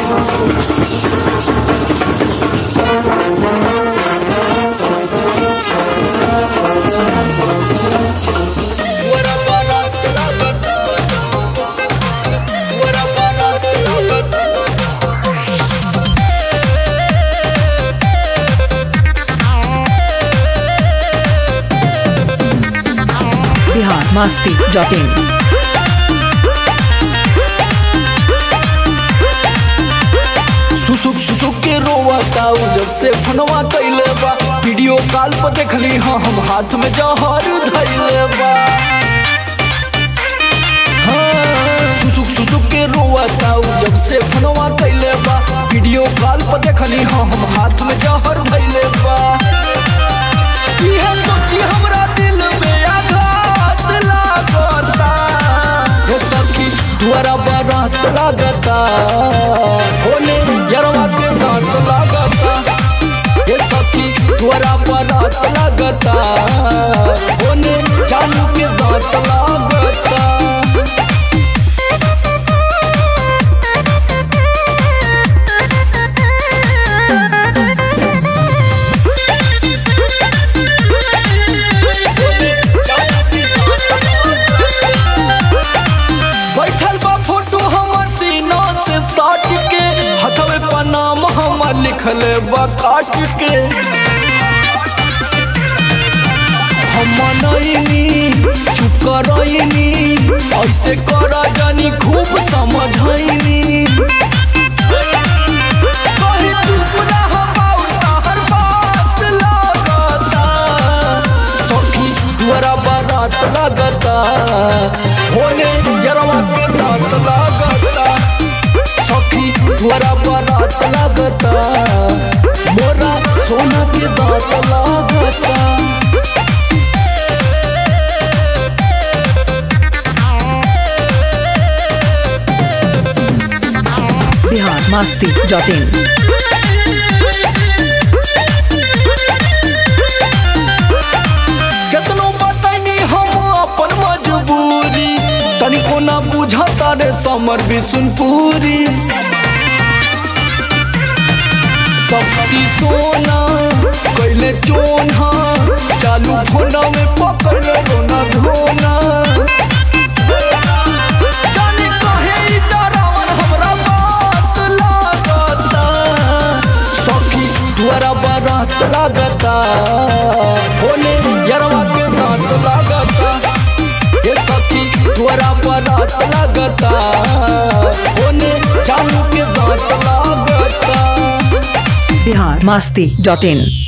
Bihar Masti dot in सुसुक सुसुक के रोवताऊ जब से फनवा कैले बा वीडियो कॉल पर देखली हाँ हम हाथ में जहर धैले बा हाँ, सुसुक सुसुक के रोवताऊ जब से फनवा कैले बा वीडियो कॉल पर देखली हाँ हम हाथ में जहर धैले बा इहे सोची हमरा दिल में आघात लागता हे सखी द्वारा बारात लागता होने यरवा के दांत लागता हे सखी द्वारा बारात लागता होने जानू के दांत लागता बैठल बा फोटो हमर सीना से साट के हथवे पर नाम हमर लिखल बा काट के हम मनैनी चुप करैनी ऐसे कर जानी खूब समझैनी कहीं चुप रह बाउर तहर बात लागता सखी द्वारा बारात लागता होने यरवा के दांत लागता सखी द्वारा बारात लागता मोरा सोना के दांत लागता बिहार मस्ती डॉट इन केतनो बतानी हम अपन मजबूरी तनिको ना बुझता रे समर बिसुनपुरी शक्ति सोना कैले चोना चालू फोना में पकड़ रोना धोना जाने कहे ई डरावन हमरा बात लागता सखी द्वारा बारात लागता होने यरवा के दांत लागता ये सखी द्वारा बारात लागता होने जानू के दांत लागता बिहार मस्ती डॉट इन